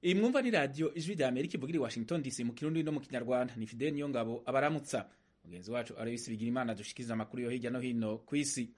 iyi mwumva ni radiyo ijwi rya amerika ivugira i washington dc mu kirundi no mu kinyarwanda ni fideli niyo ngabo abaramutsa mugenzi wacu arabisi bigira imana dushikiriza amakuru yo hirya no hino ku isi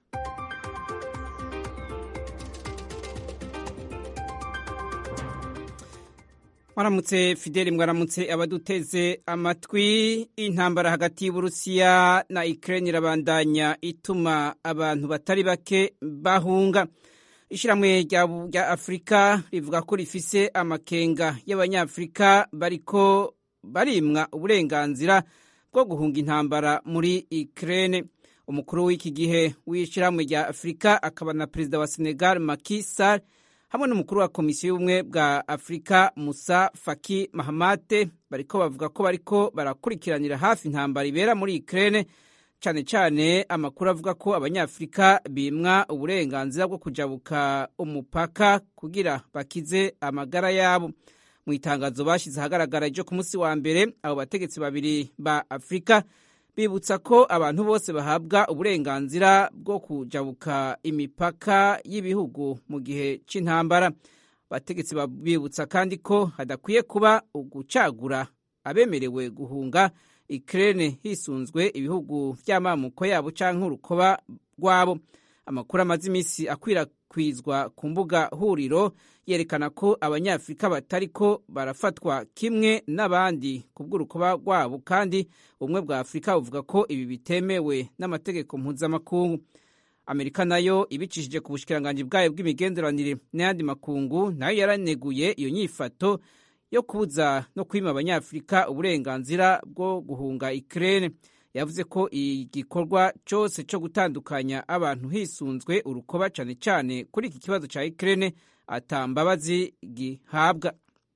mwaramutse fideli mwaramutse abaduteze amatwi intambara hagati y'uburusiya na ukraine irabandanya ituma abantu batari bake bahunga ishyirahamwe rya afurika rivuga ko rifise amakenga y'abanyafurika bariko barimwa uburenganzira bwo guhunga intambara muri ukraine umukuru w'iki gihe w'ishyirahamwe rya afurika akaba na perezida wa senegal Macky Sall hamwe n'umukuru wa komisiyo y'ubumwe bwa afurika musa faki mahamate bariko bavuga ko bariko barakurikiranira hafi intambara ibera muri ukraine cyane cyane amakuru avuga ko abanyafurika bimwa uburenganzira bwo kujabuka umupaka kugira bakize amagara yabo mu itangazo bashyize ahagaragara ryo ku munsi wa mbere abo bategetsi babiri ba afurika bibutsa ko abantu bose bahabwa uburenganzira bwo kujabuka imipaka y'ibihugu mu gihe cy'intambara abategetsi bibutsa kandi ko hadakwiye kuba ugucagura abemerewe guhunga Ukraine hisunzwe ibihugu by'amamuko yabo canke urukoba rwabo amakuru amaze iminsi akwirakwizwa ku mbuga huriro yerekana ko abanyafurika batariko barafatwa kimwe n'abandi ku bw'urukoba rwabo kandi ubumwe bwa afurika buvuga ko ibi bitemewe n'amategeko mpuzamakungu amerika nayo ibicishije ku bushikiranganji bwayo bw'imigenderanire n'ayandi makungu nayo yaraneguye iyo nyifato yo kubuza no kwima abanyafurika uburenganzira bwo guhunga Ukraine yavuze ko igikorwa cyose cyo gutandukanya abantu hisunzwe urukoba cyane cyane kuri iki kibazo cya Ukraine atambabazi gihabwa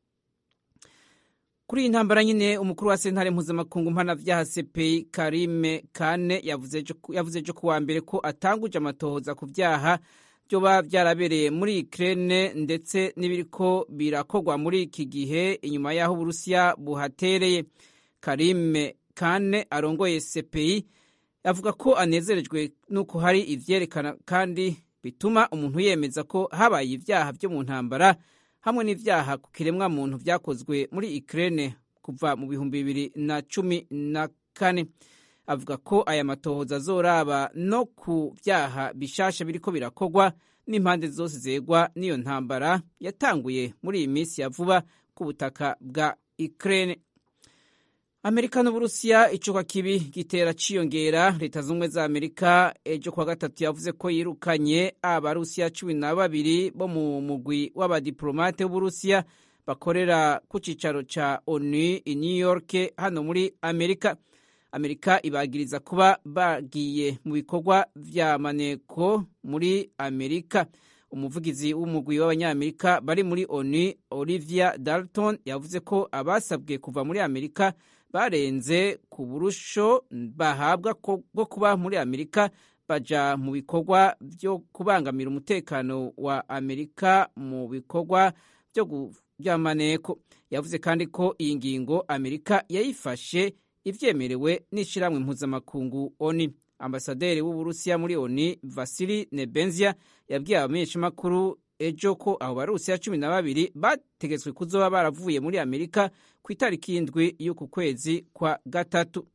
kuri iyi ntambara nyine umukuru wa sentare mpuzamakungu mpanavyaha CPI Karime Kane yavuze ejo kuwa mbere ko atanguje amatohoza ku vyaha byoba byarabereye muri Ukraine ndetse n'ibiriko birakorwa muri iki gihe inyuma y'aho Uburusiya buhatereye Karime Kane arongoye CPI avuga ko anezerejwe nuko hari ivyerekana kandi bituma umuntu yemeza ko habaye ivyaha byo mu ntambara hamwe n'ivyaha ku kiremwa muntu vyakozwe muri Ukraine kuva mu bihumbi bibiri na cumi na kane avuga ko aya matohoza azoraba no ku vyaha bishasha biriko birakorwa n'impande zose zegwa n'iyo ntambara yatanguye muri iyi minsi ya vuba ku butaka bwa Ukraine amerika n'uburusiya icuka kibi gitera ciyongera leta z'ubumwe za amerika ejo kuwa gatatu yavuze ko yirukanye abarusiya cumi na babiri bo mu mugwi w'abadiplomate w'uburusiya bakorera ku cicaro ca onu i new york hano muri amerika amerika ibagiriza kuba bagiye mu bikorwa vya maneko muri amerika umuvugizi w'umugwi w'abanyamerika bari muri onu olivia dalton yavuze ko abasabwe kuva muri amerika barenze ku burusho bahabwa bwo kuba muri amerika baja mu bikorwa byo kubangamira umutekano wa amerika mu bikorwa by'amaneko yavuze kandi ko iyi ngingo amerika yayifashe ivyemerewe n'ishiramwe mpuzamakungu oni ambasaderi w'uburusiya muri oni vasili nebenzia yabwiye abamenyeshamakuru ejo ko abo barusiya cumi na babiri bategetswe kuzoba baravuye muri amerika ku itariki y'indwi y'uku kwezi kwa gatatu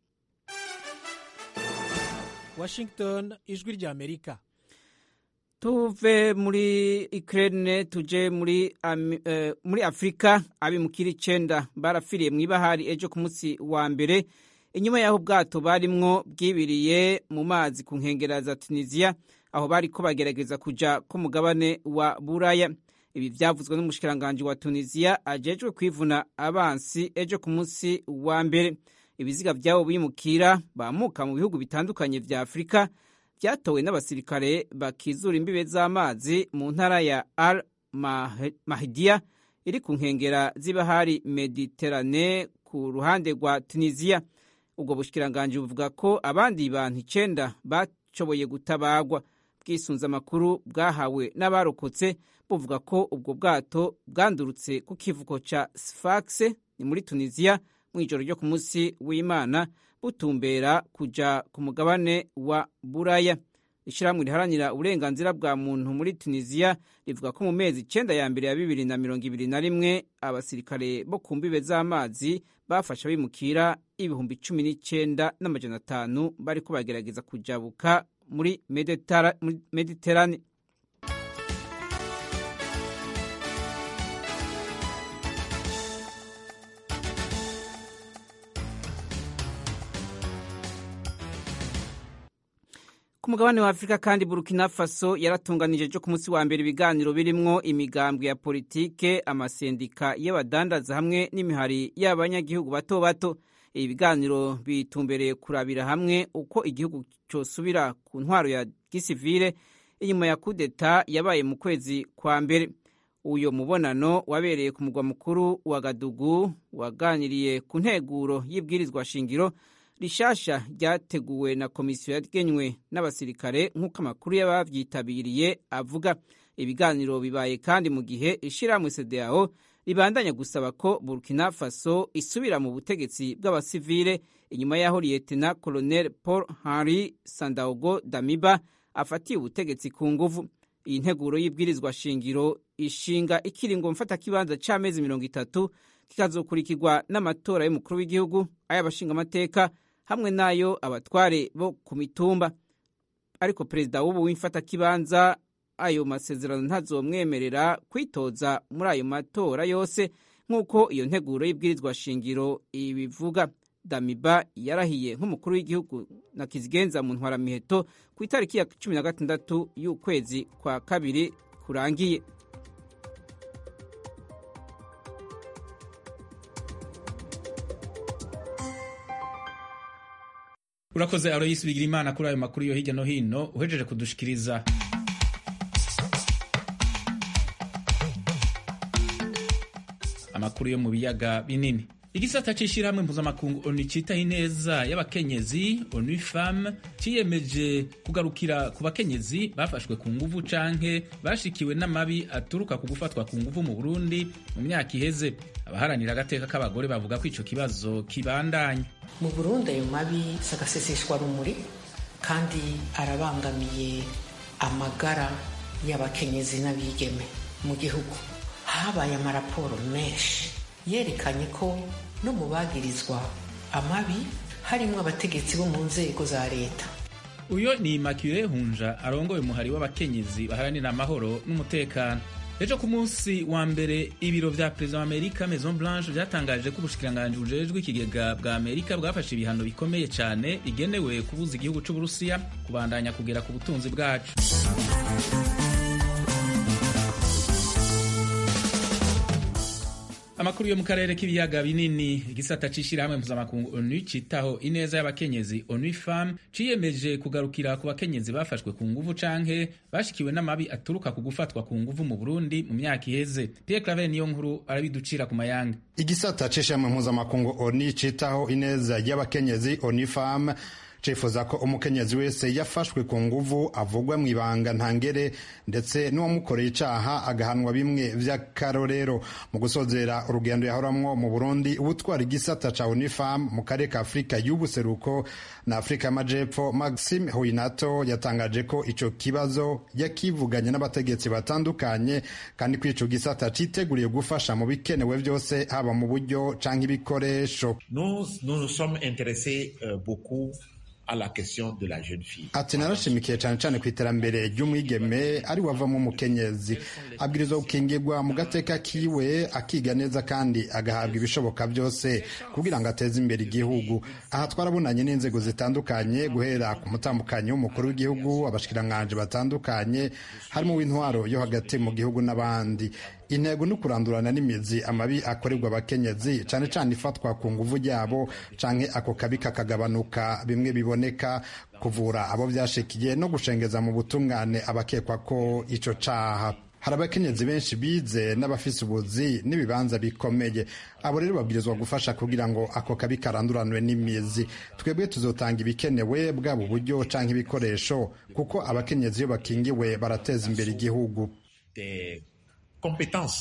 washington ijwi rya amerika tuve muri ukraine tuje muri, um, uh, muri afurika abimukira icenda barafiriye mw'ibahari ejo ku munsi wa mbere inyuma y'aho ubwato barimwo bwibiriye mu mazi ku nkengera za tunisiya aho bariko bagerageza kuja ku mugabane wa buraya ibi vyavuzwe n'umushikiranganji wa tunisiya ajejwe kwivuna abansi ejo ku munsi wa mbere ibiziga vyabo bimukira bamuka mu bihugu bitandukanye vya afurika vyatowe n'abasirikare bakizura imbibe z'amazi mu ntara ya al mahdiya iri ku nkengera z'ibahari mediterane ku ruhande rwa tunisiya ubwo bushikiranganji buvuga ko abandi bantu icenda bashoboye gutabagwa bwisunze amakuru bwahawe n'abarokotse buvuga ko ubwo bwato bwandurutse ku kivuko ca sfax ni muri tunisiya mu ijoro ryo ku munsi w'imana butumbera kuja ku mugabane wa buraya ishyirahamwe riharanira uburenganzira bwa muntu muri tunisiya rivuga ko mu mezi icyenda ya mbere ya bibiri na mirongo ibiri na rimwe abasirikare bo ku mbibe z'amazi bafasha bimukira ibihumbi cumi n'icyenda n'amajana atanu bariko bagerageza kujabuka muri mediterane ku mugabane wa afurika kandi burkina faso yaratunganije cyo ku munsi wa mbere ibiganiro birimwo imigambwe ya politike amasendika y'abadandaza hamwe n'imihari y'abanyagihugu bato bato ibi biganiro bitumbereye kurabira hamwe uko igihugu cyosubira ku ntwaro ya gisivile inyuma ya kudeta yabaye mu kwezi kwa mbere uyo mubonano wabereye ku mugwa mukuru wa gadugu waganiriye ku nteguro y'ibwirizwa shingiro rishasha ryateguwe na komisiyo yagenywe n'abasirikare nk'uko amakuru y'ababyitabiriye avuga ibiganiro bibaye kandi mu gihe ishyirahamwe sedeyao ribandanya gusaba ko burkina faso isubira mu butegetsi bw'abasivile inyuma y'aho liyetena colonel paul henri sandaogo damiba afatiye ubutegetsi ku nguvu iyi nteguro y'ibwirizwa shingiro ishinga ikiringo mfatakibanza c'amezi mirongo itatu kikazokurikirwa n'amatora y'umukuru w'igihugu ay'abashingamateka hamwe n'ayo abatware bo ku mitumba ariko perezida w'ubu w'imfatakibanza ayo masezerano ntazomwemerera kwitoza muri ayo matora yose nk'uko iyo nteguro y'ibwirizwa shingiro ibivuga damiba yarahiye nk'umukuru w'igihugu na kizigenza mu ntwaramiheto ku itariki ya cumi na gatandatu y'ukwezi kwa kabiri kurangiye urakoze aroyisi bigira imana kuri ayo makuru yo hirya no hino uhejeje kudushikiriza amakuru yo mu biyaga binini igisata c'ishirahamwe mpuzamakungu onu citaho ineza y'abakenyezi onu femme ciyemeje kugarukira ku bakenyezi bafashwe ku nguvu canke bashikiwe n'amabi aturuka ku gufatwa ku nguvu mu burundi mu myaka iheze abaharanira agateka k'abagore bavuga ko ico kibazo kibandanya mu burundi ayo mabi sagaseseshwa rumuri kandi arabangamiye amagara y'abakenyezi n'abigeme mu gihugu habaye amaraporo menshi yerekanye ko no mu bagirizwa amabi harimo abategetsi bo mu nzego za leta uyo ni Immaculée Hunja arongoye umuhari w'abakenyezi baharanira amahoro n'umutekano ejo ku munsi wa mbere ibiro vya perezida wa amerika maison blanche vyatangaje ko ubushikiranganji bujejwe ikigega bwa amerika bwafashe ibihano bikomeye cane bigenewe kubuza igihugu c'uburusiya kubandanya kugera ku butunzi bwacu amakuru yo mu karere k'ibiyaga binini igisata c'ishirahamwe mpuzamakungu onu citaho ineza y'abakenyezi onu fam ciyemeje kugarukira ku bakenyezi bafashwe ku nguvu canke bashikiwe n'amabi aturuka ku gufatwa ku nguvu mu burundi mu myaka iheze pierre claver niyo nkuru arabiducira ku mayanga igisata c'ishirahamwe mpuzamakungu onu citaho ineza y'abakenyezi onu fam cifuza ko umukenyezi wese yafashwe ku nguvu avugwa mu ibanga ntangere ndetse n'uwamukoreye icaha agahanwa bimwe vy'akarorero mu gusozera urugendo yahoramwo mu burundi ubutwara igisata ca unifam mu karere ka afurika y'ubuseruko na afurika y'amajepfo maxime huinato yatangaje ko ico kibazo yakivuganye n'abategetsi batandukanye kandi ko ico gisata citeguriye gufasha mu bikenewe vyose haba mu buryo canke ibikoresho nous nous nous sommes intéressés euh, beaucoup à la question de la jeune fille. ati narashimikiye cyane cyane ku iterambere ry'umwigeme ari wavamo umukenyezi abwirizwa gukingirwa mu gateka kiwe akiga neza kandi agahabwa ibishoboka byose kugira ngo ateze imbere igihugu aha twarabonanye n'inzego zitandukanye guhera ku mutambukanyi w'umukuru w'igihugu abashikiranganji batandukanye harimo w'intwaro yo hagati mu gihugu n'abandi intego ni kurandurana n'imizi amabi akorerwa abakenyezi cyane cyane ifatwa ku nguvu ryabo canke ako kabi kakagabanuka bimwe biboneka kuvura abo byashikiye no gushengeza mu butungane abakekwa ko ico caha hari abakenyezi benshi bize n'abafise ubuzi n'ibibanza bikomeye abo rero babwirizwa gufasha kugira ngo ako kabi karanduranwe n'imizi twebwe tuzotanga ibikenewe bwaba uburyo canke ibikoresho kuko abakenyezi iyo bakingiwe barateza imbere igihugu compétences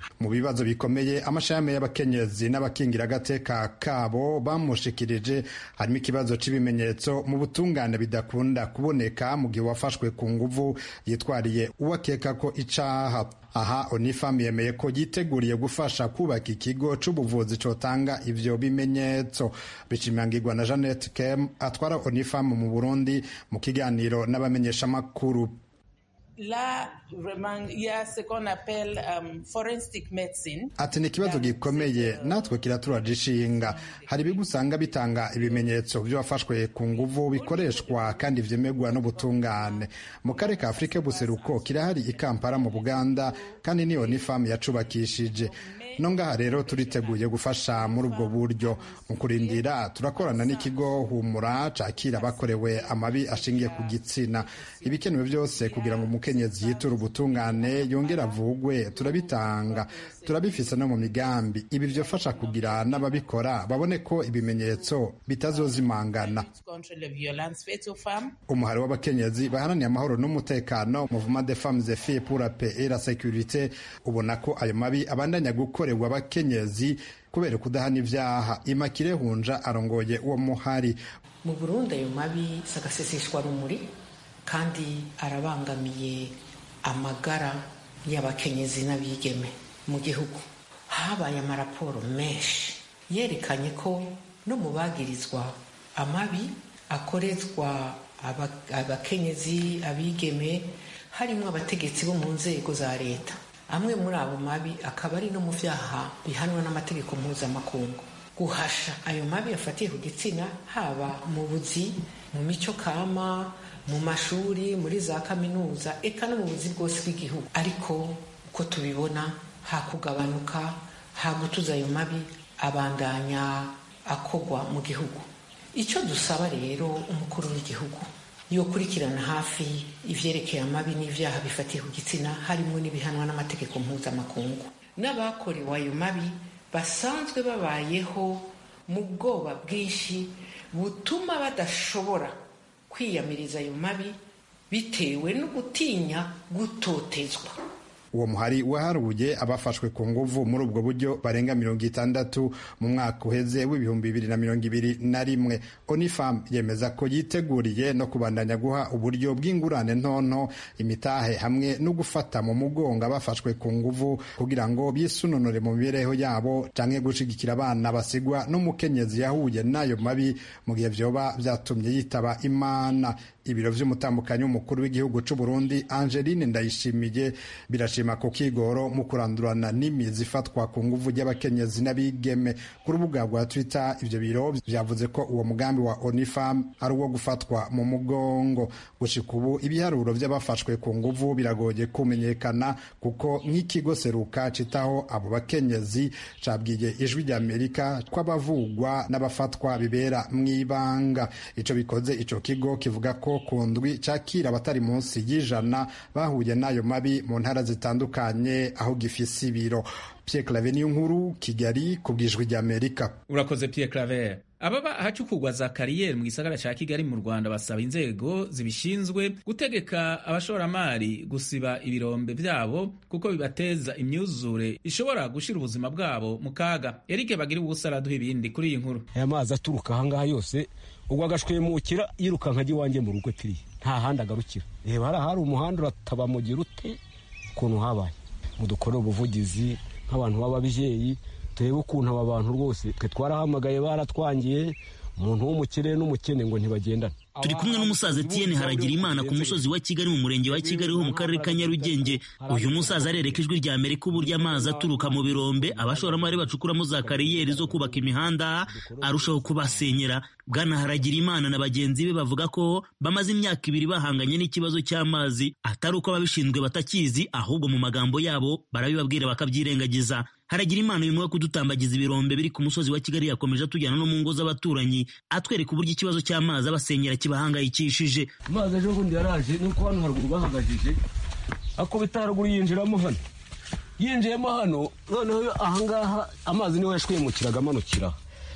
mu bibazo bikomeye amashami y'abakenyezi n'abakingira agateka kabo bamushikirije harimo ikibazo cy'ibimenyetso mu butungane bidakunda kuboneka mu gihe wafashwe ku nguvu yitwariye uwakeka ko icaha aha onifam yemeye ko yiteguriye gufasha kubaka ikigo c'ubuvuzi cotanga ivyo bimenyetso bishimangirwa na jeannette kem atwara onifam mu burundi mu kiganiro n'abamenyeshamakuru Là, vraiment, il y a ce qu'on appelle um, forensic medicine. ati ni ikibazo gikomeye natwe kiraturaje ishinga hari ibigo usanga bitanga ibimenyetso by'abafashwe ku nguvu bikoreshwa kandi vyemerwa n'ubutungane mu karere ka afurika y'ubuseruko kirahari i kampala mu buganda kandi niyo ni famu yacubakishije no ngaha rero turiteguye gufasha muri ubwo buryo mu kurindira turakorana n'ikigo humura cakira abakorewe amabi ashingiye ku gitsina ibikenewe byose kugira ngo umukenyezi yiture ubutungane yongere avugwe turabitanga turabifise no mu migambi ibi vyofasha kugira n'ababikora babone ko ibimenyetso bitazozimangana contre les violences faites aux femmes. umuhari w'abakenyezi baharaniye amahoro n'umutekano mouvement de femmes et filles pour la paix et la sécurité ubona ko ayo mabi abandanya gukorerwa abakenyezi kubera kudahana ivyaha imakire hunja arongoye uwo muhari mu burundi ayo mabi si agaseseshwa rumuri kandi arabangamiye amagara y'abakenyezi n'abigeme mu gihugu habaye amaraporo menshi yerekanye ko no mu bagirizwa amabi akorezwa aba- abakenyezi abigeme harimo abategetsi bo mu nzego za leta amwe muri abo mabi akaba ari no mu vyaha bihanwa n'amategeko mpuzamakungu guhasha ayo mabi afatiye ku gitsina haba mu buzi mu mico kama mu mashuri muri za kaminuza eka no mu buzi bwose bw'igihugu ariko uko tubibona hakugabanuka hagutuza ayo mabi abandanya akogwa mu gihugu icyo dusaba rero umukuru w'igihugu yokurikirana hafi ivyerekeye amabi n'ivyaha bifatiye ku gitsina harimo n'ibihanwa n'amategeko mpuzamakungu n'abakorewe ayo mabi basanzwe babayeho mu bwoba bwinshi butuma badashobora kwiyamiriza ayo mabi bitewe no gutinya gutotezwa uwo muhari waharuye abafashwe ku nguvu muri ubwo buryo barenga mirongo itandatu mu mwaka uheze w'ibihumbi bibiri na mirongo ibiri na rimwe onifam yemeza ko yiteguriye no kubandanya guha uburyo bw'ingurane ntonto imitahe hamwe no gufata mu mugongo abafashwe ku nguvu kugira ngo bisunonore mu mibereho yabo canke gushigikira abana basigwa n'umukenyezi yahuye n'ayo mabi mu gihe vyoba vyatumye yitaba imana ibiro vy'umutambukanyi w'umukuru w'igihugu c'u Burundi Angeline Ndayishimiye birashima ko kigoro mu kurandurana n'imizi ifatwa ku nguvu ry'abakenyezi n'abigeme ku rubuga rwa Twitter ivyo biro vyavuze ko uwo mugambi wa Onifam ari uwo gufatwa mu mugongo gushika ubu ibiharuro vy'abafashwe ku nguvu biragoye kumenyekana kuko nk'ikigo seruka citaho abo bakenyezi cabwiye ijwi rya Amerika kw'abavugwa n'abafatwa bibera mw'ibanga ico bikoze ico kigo kivuga ko ku ndwi cakira abatari munsi y'ijana bahuye n'ayo mabi mu ntara zitandukanye aho gifise ibiro Pierre Claver niyo nkuru Kigali ku bwijwi rya Amerika urakoze Pierre Claver ababa ahacukugwa za kariyeri mu gisagara ca Kigali mu Rwanda basaba inzego zibishinzwe gutegeka abashoramari gusiba ibirombe vyabo kuko bibateza imyuzure ishobora gushira ubuzima bwabo mu kaga Eric bagira ubusa araduha ibindi kuri iyi nkuru aya mazi aturuka ahangaha yose ubwo agashwemukira yirukanka ajya iwanjye mu rugo tiriya nta handi agarukira reba hariya hari umuhanda urataba mugira ute ukuntu habaye mudukore ubuvugizi nk'abantu b'ababyeyi turebe ukuntu aba bantu rwose twe twarahamagaye baratwangiye umuntu w'umukire n'umukene ngo ntibagendane turi kumwe n'umusaza Etienne haragira imana ku musozi wa Kigali mu murenge wa Kigali ho mu karere ka Nyarugenge uyu musaza arereka ijwi rya Amerika uburyo amazi aturuka mu birombe abashoramari bacukuramo za kariyeri zo kubaka imihanda arushaho kubasenyera bwana haragira imana na bagenzi be bavuga ko bamaze imyaka ibiri bahanganye n'ikibazo cy'amazi atari uko ababishinzwe batakizi ahubwo mu magambo yabo barabibabwira bakabyirengagiza haragira imana uyu wo kudutambagiza ibirombe biri ku musozi wa Kigali yakomeje atujyana no mu ngo z'abaturanyi atwereka uburyo ikibazo cy'amazi abasenyera kibahangayikishije amazi ejo bundi yaraje nuko hano haruguru bahagajije akubita haruguru yinjiramo hano yinjiyemo hano noneho ahangaha amazi niho yashwemukiraga amanukira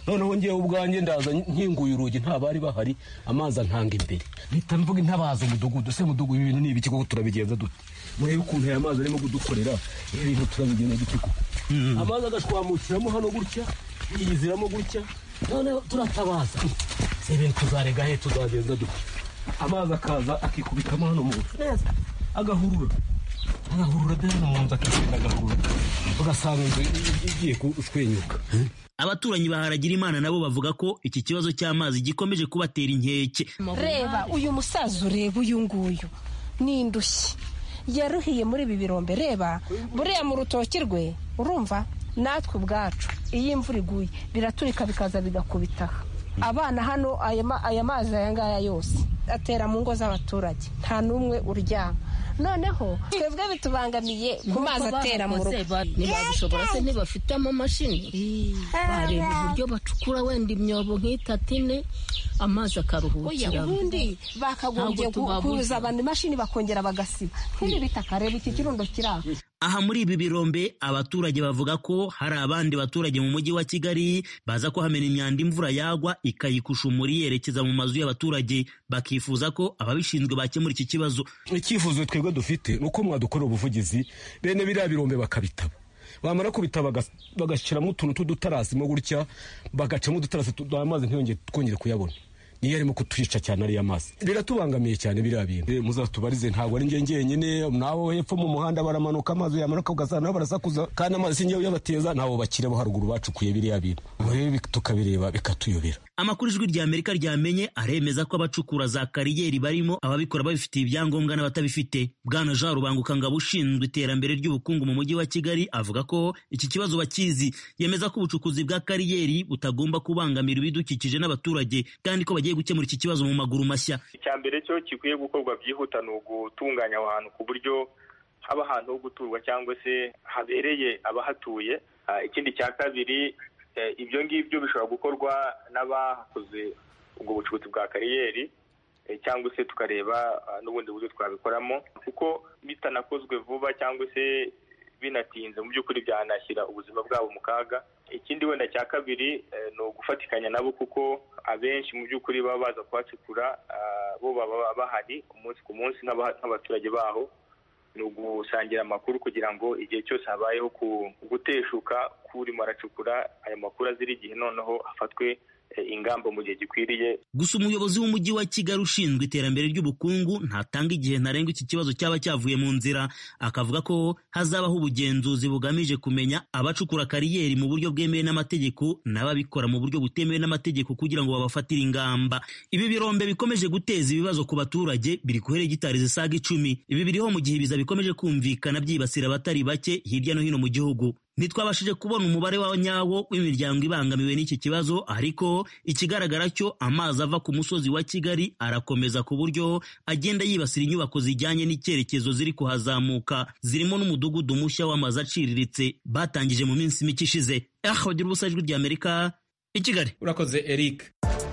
noneho ngewe ubwanjye ndaza nkinguye urugi nta bari bahari amazi ankanga imbere mpita mvuga intabaza umudugudu se mudugudu ibi bintu ni ibiki koko turabigenza dute murebe ukuntu aya mazi arimo kudukorera ibi bintu turabigenza dute koko amazi agashwamukiramo hano gutya yiyiziramo gutya noneho turatabaza si ibintu tuzarega he tuzagenza dute amazi akaza akikubitamo hano mu nzu neza agahurura agahurura de hano mu nzu akigenda agahurura ugasanga inzu igiye kushwenyuka abaturanyi baharagira imana nabo bavuga ko iki kibazo cy'amazi gikomeje kubatera inkeke reba uyu musaza ureba uyu nguyu ni indushyi yaruhiye muri ibi birombe reba buriya mu rutoki rwe urumva natwe ubwacu iyo imvura iguye biraturika bikaza bigakubitaha abana hano aya mazi aya ngaya yose atera mu ngo z'abaturage nta n'umwe uryama noneho twebwe bitubangamiye ku mazi atera mu rugo ntibabishobora se ntibafite amamashini bareba uburyo bacukura wenda imyobo nk'itatu ine amazi akaruhukira ubundi bakagombye kuza abantu imashini bakongera bagasiba nk'ibi bitaka reba iki kirundo kiri aho aha muri ibi birombe abaturage bavuga ko hari abandi baturage mu mujyi wa kigali baza ko hamena imyanda imvura yagwa ikayikusha umuri yerekeza mu mazu y'abaturage bakifuza ko ababishinzwe bakemura iki kibazo icyifuzo twebwe dufite ni uko mwadukorera ubuvugizi bene biriya birombe bakabitaba bamara kubitaba bagashyiramo utuntu tw'udutarasimo gutya bagacamo udutarasi amazi ntiyongere twongere kuyabona niyo arimo kutwica cyane ariya mazi biratubangamiye cyane biriya bintu muzatubarize ntabwo ari njye njyenyine nabo hepfo mu muhanda baramanuka amazi yamanuka ugasanga nabo barasakuza kandi amazi sinjyewe uyabateza nabo bakire bo haruguru bacukuye biriya bintu rero tukabireba bikatuyobera amakuru ijwi rya amerika ryamenye aremeza ko abacukura za kariyeri barimo ababikora babifitiye ibyangombwa n'abatabifite bwana jean rubangukangabo ushinzwe iterambere ry'ubukungu mu mujyi wa kigali avuga ko iki kibazo bakizi yemeza ko ubucukuzi bwa kariyeri butagomba kubangamira ibidukikije n'abaturage kandi ko bagiye gukemura iki kibazo mu maguru mashya icya mbere cyo gikwiye gukorwa byihuta ni ugutunganya aho hantu ku buryo haba ahantu ho guturwa cyangwa se habereye abahatuye ikindi cya kabiri ibyo ngibyo bishobora gukorwa n'abakoze ubwo bucukuzi bwa kariyeri cyangwa se tukareba n'ubundi buryo twabikoramo kuko bitanakozwe vuba cyangwa se binatinze mu by'ukuri byanashyira ubuzima bwabo mu kaga ikindi wenda cya kabiri ni ugufatikanya nabo kuko abenshi mu by'ukuri baba baza kuhacukura bo baba bahari umunsi ku munsi nk'abaturage baho ni ugusangira amakuru kugira ngo igihe cyose habayeho guteshuka k'urimo aracukura aya makuru azira igihe noneho hafatwe ingamba mu gihe gikwiriye gusa umuyobozi w'umujyi wa kigali ushinzwe iterambere ry'ubukungu ntatanga igihe ntarengwa iki kibazo cyaba cyavuye mu nzira akavuga ko hazabaho ubugenzuzi bugamije kumenya abacukura kariyeri mu buryo bwemewe n'amategeko n'ababikora mu buryo butemewe n'amategeko kugira ngo babafatire ingamba ibi birombe bikomeje guteza ibibazo ku baturage biri ku heregitari zisaga icumi ibi biriho mu gihe ibiza bikomeje kumvikana byibasira abatari bake hirya no hino mu gihugu ntitwabashije kubona umubare wa nyawo w'imiryango ibangamiwe n'iki kibazo ariko ikigaragara cyo amazi ava ku musozi wa kigali arakomeza ku buryo agenda yibasira inyubako zijyanye n'icyerekezo ziri kuhazamuka zirimo n'umudugudu mushya w'amazu aciriritse batangije mu minsi mike ishize aha bagira ubusa ijwi rya amerika i kigali urakoze eric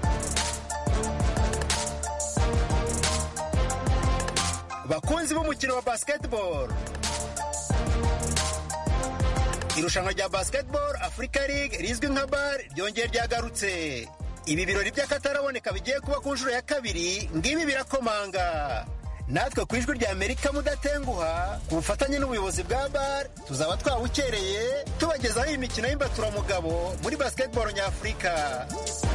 bakunzi b'umukino wa basketball irushanwa rya basketball africa league rizwi nka bar ryongeye ryagarutse ibi birori by'akataraboneka bigiye kuba ku nshuro ya kabiri ngibi birakomanga natwe ku ijwi rya amerika mudatenguha ku bufatanye n'ubuyobozi bwa bar tuzaba twawukereye tubagezaho iyi mikino y'imbaturamugabo muri basketball nyafurika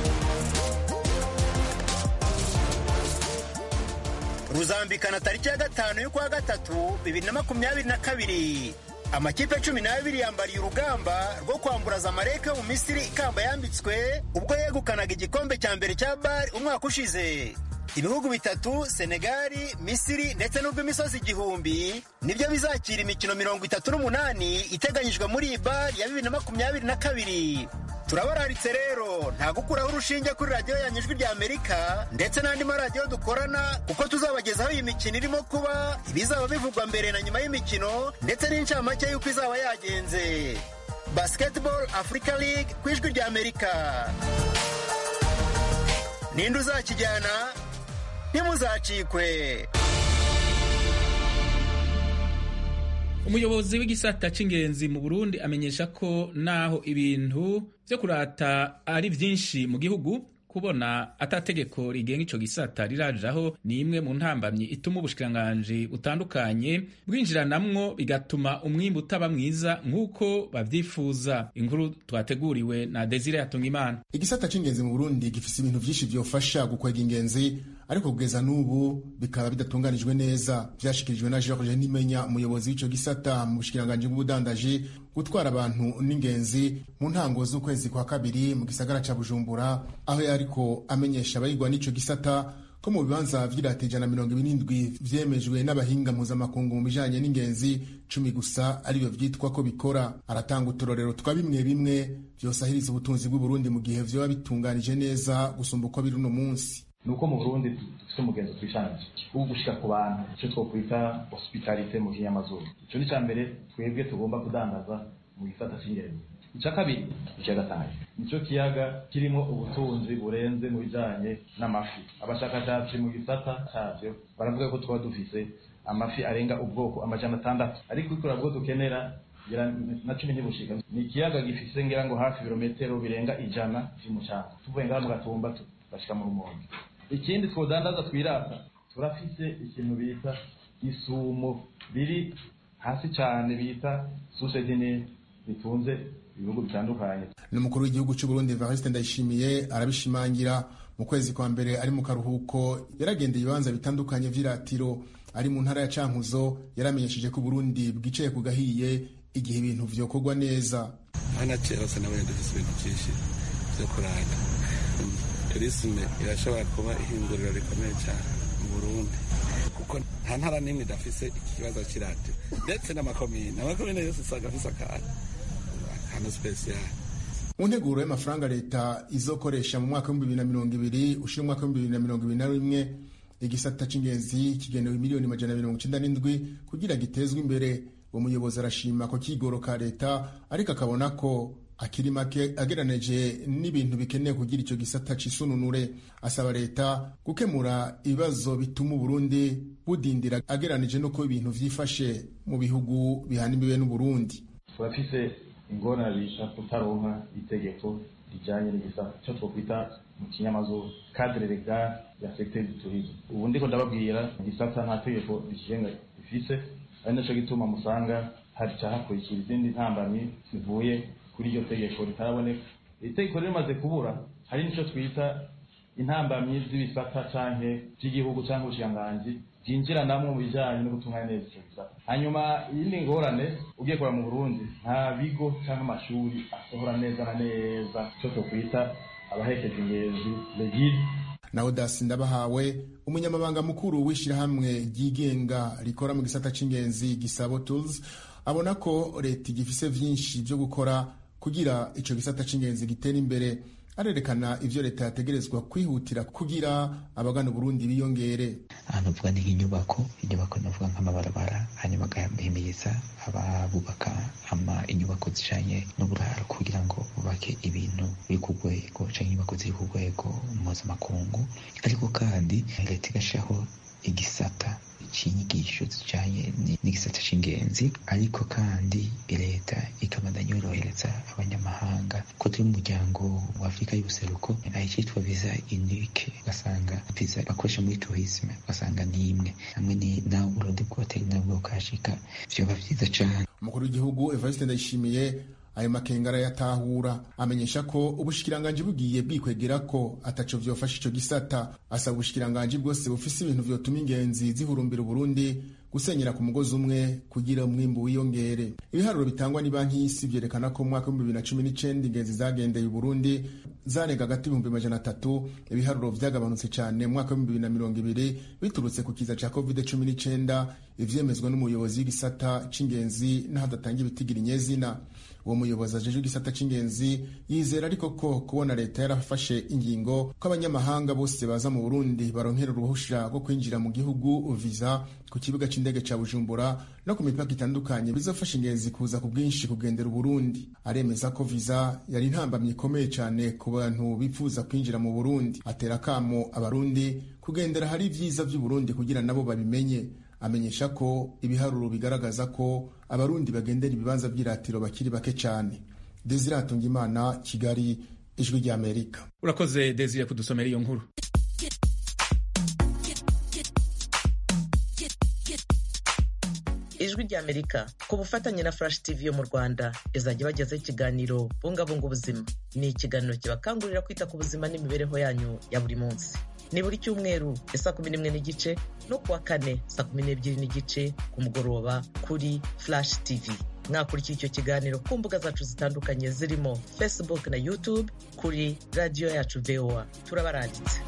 ruzambikana tariki ya gatanu y'ukwa gatatu bibiri na makumyabiri na kabiri amakipe cumi n'abiri yambariye urugamba rwo kwambura zamalek mu misiri ikamba yambitswe ubwo yegukanaga igikombe cya mbere cya bari umwaka ushize ibihugu bitatu senegali misiri ndetse n'urw'imisozi igihumbi nibyo bizakira imikino mirongo itatu n'umunani iteganyijwe muri iyi bari ya bibiri na makumyabiri na kabiri turabararitse rero nta gukuraho urushinge kuri radiyo yanyu ijwi rya amerika ndetse n'andi maradiyo dukorana kuko tuzabagezaho iyi mikino irimo kuba ibizaba bivugwa mbere na nyuma y'imikino ndetse n'incamake y'uko izaba yagenze basketball africa league ku ijwi rya amerika ninde uzakijyana ntimuzacikwe umuyobozi w'igisata c'ingenzi mu burundi amenyesha ko naho ibintu vyo kurata ari vyinshi mu gihugu kubona atategeko rigenga ico gisata rirajaho ni imwe mu ntambamyi ituma ubushikiranganji butandukanye bwinjiranamwo bigatuma umwimbu utaba mwiza nk'uko bavyifuza inkuru twateguriwe na Desire Hatungimana igisata c'ingenzi mu Burundi gifise ibintu vyinshi vyofasha gukwega ingenzi ariko kugeza n'ubu bikaba bidatunganijwe neza vyashikirijwe na George Nimenya umuyobozi w'ico gisata mu bushikiranganji bw'ubudandaji gutwara abantu n'ingenzi mu ntango z'ukwezi kwa kabiri mu gisagara ca Bujumbura aho yariko amenyesha abayigwa n'ico gisata ko mu bibanza vy'irata ijana mirongo ibirindwi vyemejwe n'abahinga mpuzamakungu mu bijanye n'ingenzi cumi gusa aribyo vyitwa ko bikora aratanga uturorero twa bimwe bimwe vyosahiriza ubutunzi bw'uburundi mu gihe vyoba bitunganije neza gusumba uko biri uno munsi nuko mu Burundi dufite umugenzo twishanje wo gushika ku bantu icyo twokwita hospitalite mu kinyamazuru icyo ni cya mbere twebwe tugomba kudandaza mu gisata cy'ingenzi icya kabiri ikiyaga Tanganyika nicyo kiyaga kirimo ubutunzi burenze mu bijanye n'amafi abashakashatsi mu gisata cyavyo baravuga ko twaba dufise amafi arenga ubwoko amajana atandatu ariko ikora bwo dukenera na cumi ntibushika ni ikiyaga gifise ngira ngo hafi ibirometero birenga ijana vy'umucanga tuvuye ngaha mu gatumba bashika mu rumonge ikindi twodandaza twirata turafise ikintu bita isumo riri hasi cyane bita susedine ritunze ibihugu bitandukanye n'umukuru w'igihugu cy'u Burundi Evariste Ndayishimiye arabishimangira mu kwezi kwa mbere ari mu karuhuko yaragendeye ibibanza bitandukanye vy'iratiro ari mu ntara ya Cankuzo yaramenyesheje ko Burundi bwicaye ku gahiye igihe ibintu vyokorwa neza hana kera se nabonye dufise ibintu vyinshi vyo kurata turisme irashobora kuba ihinduriro rikomeye cyane mu Burundi kuko nta ntara n'imwe idafise ikibazo cy'iradiyo ndetse n'amakomine amakomine yose usanga afise akantu akantu spesiyali mu nteguro y'amafaranga leta izokoresha mu mwaka w'ibihumbi bibiri na mirongo ibiri ushira umwaka w'ibihumbi bibiri na mirongo ibiri na rimwe igisata c'ingenzi kigenewe miliyoni majana mirongo icenda n'indwi kugira gitezwe imbere uwo muyobozi arashima ko kigoro ka leta ariko akabona ko akiri make agereranije n'ibintu bikenewe kugira icyo gisata cisununure asaba leta gukemura ibibazo bituma uburundi budindira agereranije n'uko ibintu vyifashe mu bihugu bihana imbibe n'uburundi turafise ingorane bita kutaronka itegeko rijanye n'igisata icyo twokwita mu kinyamazuru cadre legal ya secteur du tourisme ubu ndiko ndababwira igisata nta tegeko rikigenga ifise ari naco gituma musanga haca hakurikira izindi ntambamyi zivuye kuri iryo tegeko ritaraboneka iri tegeko rimaze kubura hari nico twita intambamyi z'ibisata canke vy'igihugu canke ubushikiranganji byinjiranamwo mu bijanye no gutunganya neza ico gisata hanyuma iyindi ngorane ugiye kuraba mu burundi nta bigo canke amashuri asohora neza na neza ico twokwita abahekeje ingezi legide na odasi ndabahawe umunyamabanga mukuru w'ishyirahamwe ryigenga rikora mu gisata c'ingenzi gisabo tools abona ko leta igifise vyinshi vyo gukora kugira ico gisata c'ingenzi gitera imbere arerekana ivyo leta yategerezwa kwihutira kugira abagana uburundi biyongere ahantu uvuga ni nk'inyubako inyubako navuga nk'amabarabara hanyuma agahimiriza ababubaka ama inyubako zijanye n'uburaro kugira ngo bubake ibintu biri ku rwego canke inyubako ziri ku rwego mpuzamakungu ariko kandi leta igashiraho igisata c'inyigisho zijanye n'igisata c'ingenzi ariko kandi leta ikabandanya yorohereza abanyamahanga ko turi mu muryango wa afurika y'ubuseruko ahicitwa viza unique ugasanga viza bakoresha muri tourisme ugasanga ni imwe hamwe nawe uburundi bwoteri nabwo bukashika vyoba vyiza cane umukuru w'igihugu evariste ndayishimiye ayo makenga arayatahura amenyesha ko ubushikiranganji bugiye bwikwegera ko ataco vyofasha ico gisata asaba ubushikiranganji bwose bufise ibintu vyotuma ingenzi zihurumbira uburundi gusenyera ku mugozi umwe kugira umwimbu wiyongere ibiharuro bitangwa ni banki y'isi vyerekana ko mu mwaka w'ibihumbi bibiri na cumi n'icenda ingenzi zagendeye uburundi zarenga hagati y'ibihumbi majana atatu ibiharuro vyagabanutse cane mu mwaka w'ibihumbi bibiri na mirongo ibiri biturutse ku kiza ca covid cumi n'icenda ivyemezwa n'umuyobozi w'igisata c'ingenzi n'ahadatanga ibitigira inyezina uwo muyobozi ajejwe igisata c'ingenzi yizera ariko ko kubona leta yarafashe ingingo ko abanyamahanga bose baza mu burundi baronkera uruhusha rwo kwinjira mu gihugu viza ku kibuga c'indege ca bujumbura no ku mipaka itandukanye bizofasha ingenzi kuza ku bwinshi kugendera uburundi aremeza ko viza yari intambamyi ikomeye cane ku bantu bifuza kwinjira mu burundi atera akamo abarundi kugendera hari ivyiza vy'uburundi kugira nabo babimenye amenyesha ko ibiharuro bigaragaza ko abarundi bagendera ibibanza by'iratiro bakiri bake cyane desire hatungimana kigali ijwi ry'amerika urakoze desire kudusomera iyo nkuru ijwi ry'amerika ku bufatanye na flash tv yo mu rwanda izajya ibagezaho ikiganiro bungabunga ubuzima ni ikiganiro kibakangurira kwita ku buzima n'imibereho yanyu ya buri munsi ni buri cyumweru saa kumi n'imwe n'igice no kuwa kane saa kumi n'ebyiri n'igice ku mugoroba kuri flash tv mwakurikira icyo kiganiro ku mbuga zacu zitandukanye zirimo facebook na youtube kuri radiyo yacu voa turabaranditse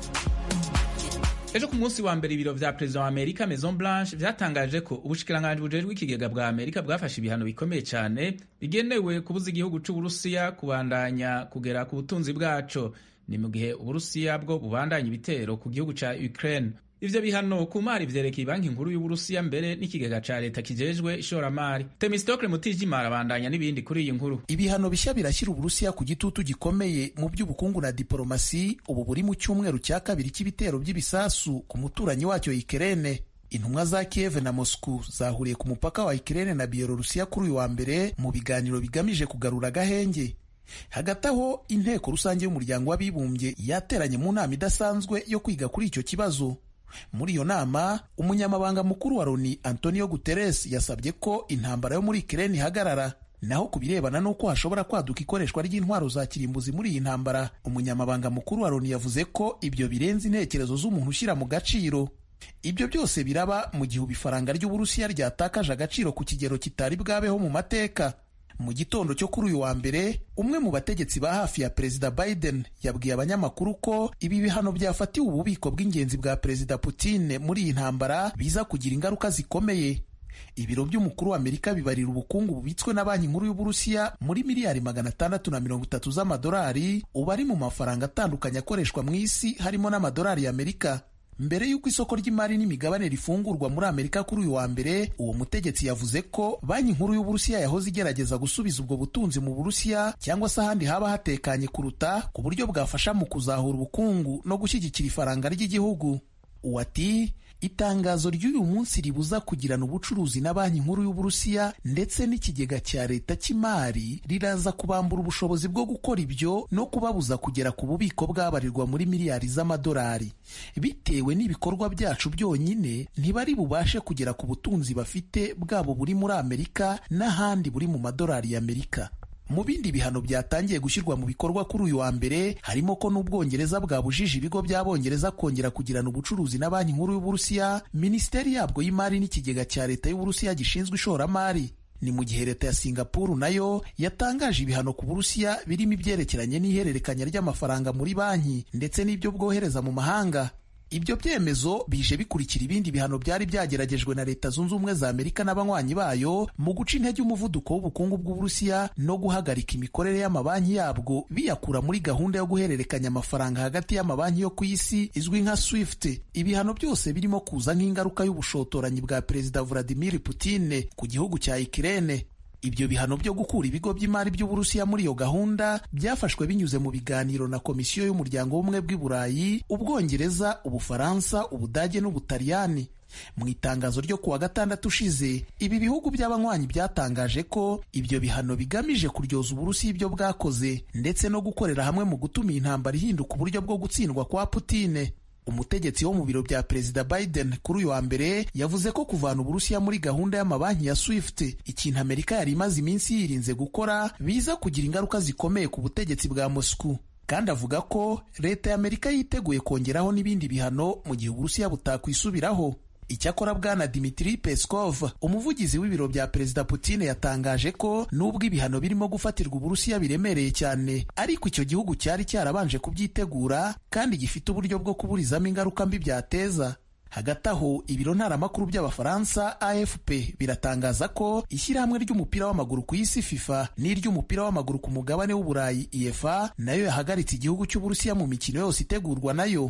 ejo ku munsi wa mbere ibiro vya perezida wa amerika maison blanche vyatangaje ko ubushikiranganji bujejwe ikigega bwa amerika bwafashe ibihano bikomeye cyane bigenewe kubuza igihugu c'uburusiya kubandanya kugera ku butunzi bwaco ni mu gihe uburusiya bwo bubandanya ibitero ku gihugu ca ukraine ivyo bihano ku mari vyerekeye banki nkuru y'uburusiya mbere n'ikigega ca leta kijejwe ishoramari temistokle mutijimara abandanya n'ibindi kuri iyi nkuru ibihano bishya birashyira uburusiya ku gitutu gikomeye mu by'ubukungu na diporomasi ubu buri mu cyumweru cya kabiri cy'ibitero by'ibisasu ku muturanyi wacyo ikirene intumwa za kiev na moscow zahuriye ku mupaka wa ikirene na bielorusiya kuri uyu wa mbere mu biganiro bigamije kugarura agahenge hagati aho inteko rusange y'umuryango w'abibumbye yateranye mu nama idasanzwe yo kwiga kuri icyo kibazo muri iyo nama umunyamabanga mukuru wa loni antonio guterres yasabye ko intambara yo muri ikirere ihagarara naho ku birebana n'uko hashobora kwaduka ikoreshwa ry'intwaro za kirimbuzi muri iyi ntambara umunyamabanga mukuru wa loni yavuze ko ibyo birenze intekerezo z'umuntu ushyira mu gaciro ibyo byose biraba mu gihe ifaranga ry'uburusiya ryatakaje agaciro ku kigero kitari bwabeho mu mateka mu gitondo cyo kuri uyu wa mbere umwe mu bategetsi ba hafi ya perezida biden yabwiye abanyamakuru ko ibi bihano byafatiwe ububiko bw'ingenzi bwa perezida putin muri iyi ntambara biza kugira ingaruka zikomeye ibiro by'umukuru wa amerika bibarira ubukungu bubitswe na banki nkuru y'uburusiya muri miliyari magana atandatu na mirongo itatu z'amadolari ubu ari mu mafaranga atandukanye akoreshwa mu isi harimo n'amadolari y'amerika mbere y'uko isoko ry'imari n'imigabane rifungurwa muri amerika kuri uyu wa mbere uwo mutegetsi yavuze ko banki nkuru y'uburusiya yahoze igerageza gusubiza ubwo butunzi mu burusiya cyangwa se ahandi haba hatekanye kuruta ku buryo bwafasha mu kuzahura ubukungu no gushyigikira ifaranga ry'igihugu uwo ati itangazo ry'uyu munsi ribuza kugirana ubucuruzi na banki nkuru y'uburusiya ndetse n'ikigega cya leta cy'imari riraza kubambura ubushobozi bwo gukora ibyo no kubabuza kugera ku bubiko bwabarirwa muri miliyari z'amadolari bitewe n'ibikorwa byacu byonyine ntibari bubashe kugera ku butunzi bafite bwabo buri muri amerika n'ahandi buri mu madolari y'amerika mu bindi bihano byatangiye gushyirwa mu bikorwa kuri uyu wa mbere harimo ko n'ubwongereza bwabujije ibigo by'abongereza kongera kugirana ubucuruzi na banki nkuru y'uburusiya minisiteri yabwo y'imari n'ikigega cya leta y'uburusiya gishinzwe ishoramari ni mu gihe leta ya singapuru nayo yatangaje ibihano ku burusiya birimo ibyerekeranye n'ihererekanya ry'amafaranga muri banki ndetse n'ibyo bwohereza mu mahanga ibyo byemezo bije bikurikira ibindi bihano byari byageragejwe na leta zunze ubumwe za amerika n'abanywanyi bayo mu guca intege umuvuduko w'ubukungu bw'uburusiya no guhagarika imikorere y'amabanki yabwo biyakura muri gahunda yo guhererekanya amafaranga hagati y'amabanki yo ku isi izwi nka swift ibihano byose birimo kuza nk'ingaruka y'ubushotoranyi bwa perezida vladimir putin ku gihugu cya ikirene ibyo bihano byo gukura ibigo by'imari by'uburusiya muri iyo gahunda byafashwe binyuze mu biganiro na komisiyo y'umuryango w'ubumwe bw'i burayi ubwongereza ubufaransa ubudage n'ubutaliyani mu itangazo ryo kuwa gatandatu ushize ibi bihugu by'abanywanyi byatangaje ko ibyo bihano bigamije kuryoza uburusiya ibyo bwakoze ndetse no gukorera hamwe mu gutuma iyi ntambara ihinduka uburyo bwo gutsindwa kwa putine umutegetsi wo mu biro bya perezida biden kuri uyu wa mbere yavuze ko kuvana uburusiya muri gahunda y'amabanki ya swift ikintu amerika yari imaze iminsi yirinze gukora biza kugira ingaruka zikomeye ku butegetsi bwa moscow kandi avuga ko leta ya amerika yiteguye kongeraho n'ibindi bihano mu gihe uburusiya butakwisubiraho icyakora bwana dimitri peskov umuvugizi w'ibiro bya perezida putin yatangaje ko nubwo ibihano birimo gufatirwa uburusiya biremereye cyane ariko icyo gihugu cyari cyarabanje kubyitegura kandi gifite uburyo bwo kuburizamo ingaruka mbi byateza hagati aho ibiro ntaramakuru by'abafaransa afp biratangaza ko ishyirahamwe ry'umupira w'amaguru ku isi fifa n'iry'umupira w'amaguru ku mugabane w'uburayi efa nayo yahagaritse igihugu cy'uburusiya mu mikino yose itegurwa nayo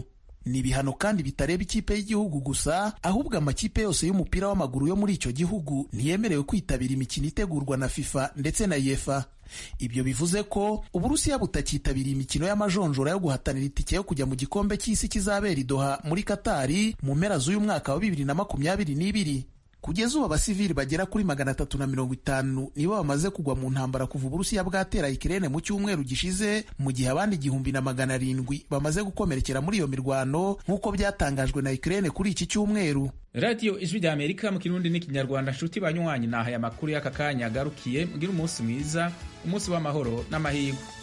ni ibihano kandi bitareba ikipe y'igihugu gusa ahubwo amakipe yose y'umupira w'amaguru yo muri icyo gihugu ntiyemerewe kwitabira imikino itegurwa na fifa ndetse na yefa ibyo bivuze ko uburusiya butakitabiriye imikino y'amajonjora yo guhatanira itike yo kujya mu gikombe cy'isi kizabera i Doha muri katari mu mpera z'uyu mwaka wa bibiri na makumyabiri n'ibiri kugeza ubu abasivili bagera kuri magana atatu na mirongo itanu nibo bamaze kugwa mu ntambara kuva uburusiya bwatera ikirene mu cyumweru gishize mu gihe abandi igihumbi na magana arindwi bamaze gukomerekera muri iyo mirwano nk'uko byatangajwe na ikirene kuri iki cyumweru radiyo ijwi rya amerika mu kirundi n'ikinyarwanda nshuti banywanyi naha aya makuru y'aka kanya agarukiye mugire umunsi mwiza umunsi w'amahoro n'amahirwe